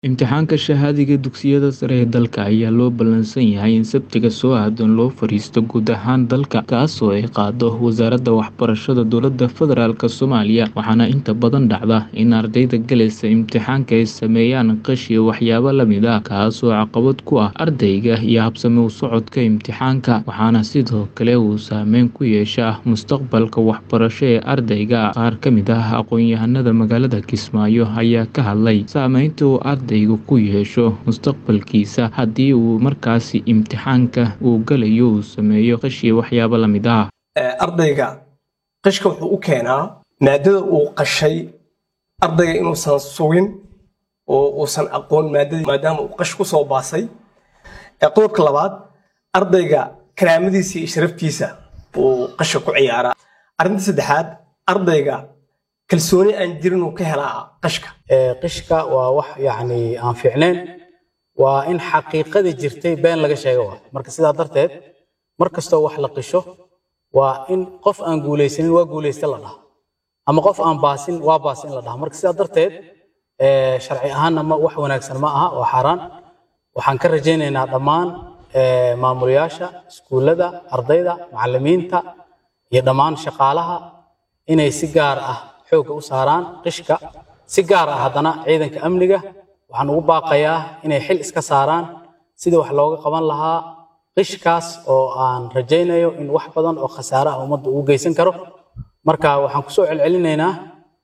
Imtixaanka shahaadiga dugsiyada sare ee dalka ayaa loo ballansan yahay in Sabtida soo aadan loo fariisto guud ahaan dalka, kaasoo ay qaado Wasaaradda Waxbarashada Dowladda Federaalk Soomaaliya, waxaana inta badan dhacda in ardayda galaysa imtixaanka ay sameeyaan qish iyo waxyaabo la mid ah, kaasoo caqabad ku ah ardayga iyo habsami u socodka imtixaanka, waxaana sidoo kale uu saameyn ku yeeshaa mustaqbalka waxbarasho ee ardayga. Qaar ka mid ah aqoonyahanada magaalada Kismaayo ayaa ka hadlay saameynta uu ardaygu ku yeesho mustaqbalkiisa haddii uu markaasi imtixaanka uu galayo uu sameeyo qish iyo waxyaabo la mid ah. ardayga qishka wuxuu u keenaa maadada uu qashay ardayga inuusan sugin oo uusan aqoon maadadii maadaama uu qash ku soo baasay qodobka labaad ardayga karaamadiisa iyo sharaftiisa buu qasha ku ciyaaraa arrinta saddexaad ardayga kalsooni aan jirin uu ka helaa qashka qishka waa wax yacni aan fiicnayn waa in xaqiiqadii jirtay been laga sheego waa marka sidaa darteed mar kastoo wax la qisho waa in qof aan guulaysanin waa guulaysta la dhaha ama qof aan baasin waa baasin la dhaha marka sidaa darteed sharci ahaanna ma wax wanaagsan ma aha waa xaaraan waxaan ka rajaynaynaa dhammaan maamulayaasha iskuullada ardayda macallimiinta iyo dhammaan shaqaalaha inay si gaar ah xoogga u saaraan qishka si gaar ah haddana ciidanka amniga waxaan ugu baaqayaa inay xil iska saaraan sidii wax looga qaban lahaa qishkaas oo aan rajaynayo in wax badan oo khasaare ah ummadda ugu geysan karo marka waxaan kusoo celcelinaynaa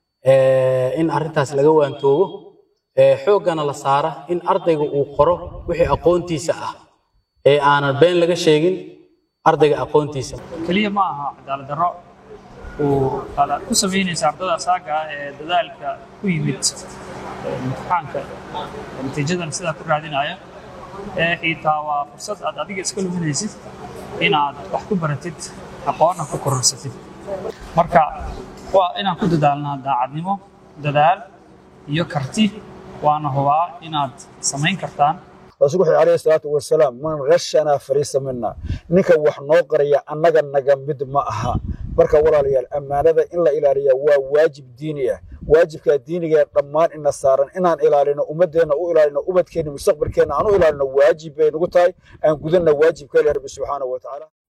in arrintaas laga waantoobo xooggana la saara in ardayga uu qoro wixii aqoontiisa ah ee aanan been laga sheegin ardayga aqoontiisa keliya ma aha cadaalad darro uu ku samaynaysa ardada asaaga ah ee dadaalka ku yimid imtixaanka natiijadan sidaa ku raadinaya ee xitaa waa fursad aad adiga iska luminaysid inaad wax ku baratid aqoonna ku kororsatid marka waa inaan ku dadaalnaa daacadnimo dadaal iyo karti waana hubaa inaad samayn kartaan rasuulku wuxuu alayhi salaatu wasalaam man ghashanaa fariisa mina ninka wax noo qaraya annaga naga mid ma aha marka walaalayaal ammaanada in la ilaaliya waa waajib diini ah waajibkaa diiniga ee dhammaan ina saaran inaan ilaalino ummadeenna u ilaalino ubadkeenna mustaqbalkeenna aan u ilaalino waajib bay nagu tahay aan gudanna waajibka ilahi rabbi subxaanahu wa tacaala